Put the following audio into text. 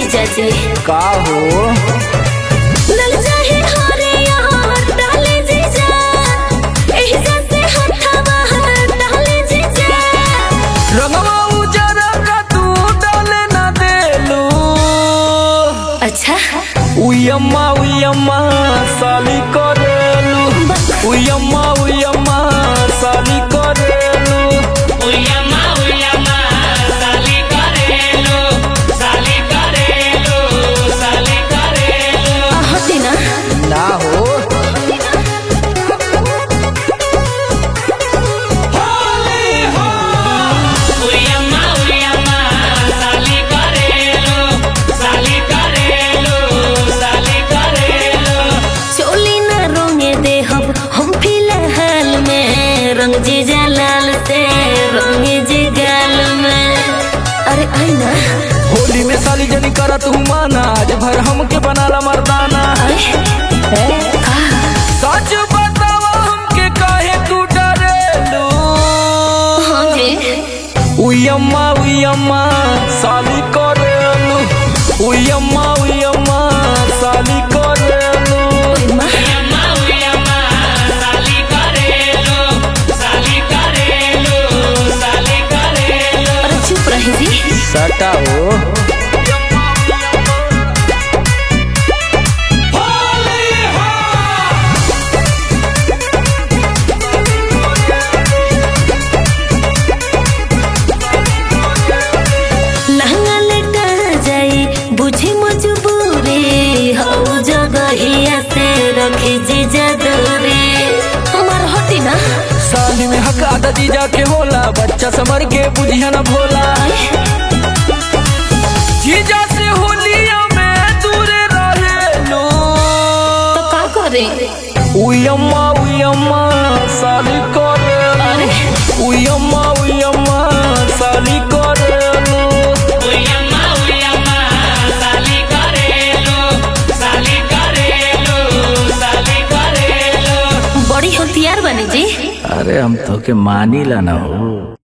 जीजा जी का हो लग जाहे हारे यहाँ डाले जीजा एही जैसे हथवा डाले जीजा रंगवा उजरा का तू डाले ना देलू अच्छा उयम्मा उयम्मा साली करेलू उयम्मा उयम्मा साली करेलू उयमा उयमा साली करेलो साली करेलो साली करेलो आ, हटे ना ना हो उयमा उयमा साली करेलो साली करेलो साली करेलो चोली ना रोंगे दे हम हम फिलहाल में रंग जीजा लाल से रंगे जी गाल में अरे आई ना होली में साली जनी करा तू माना आज भर हमके बनाला मर्दाना आए ए, आ, सच बतावा हमके काहे तू डरेलू हाँ जी उयम्मा उयम्मा साली करेलू उयम्मा उयम्मा साली करेलू माँ उयमा उयमा साली करेलो साली करेलो साली करेलो अरे चुप रही जी सटा हो लहंगा लेटा जाई बुझी मजबूरी हो जगहिया से रखी जीजा दूरी हमार हटी ना साली में हक आदा जीजा के होला बच्चा समर के बुझिया न भोला जीजा से होलिया में दूर रहेलू तो का करे उयम्मा उयम्मा साली करेलू अरे उयम्मा उयम्मा साली करेलू उयमा उयमा साली करेलो साली करेलो साली करेलो बड़ी होतियार बनी जी अरे हम तो के मानी ला ना हो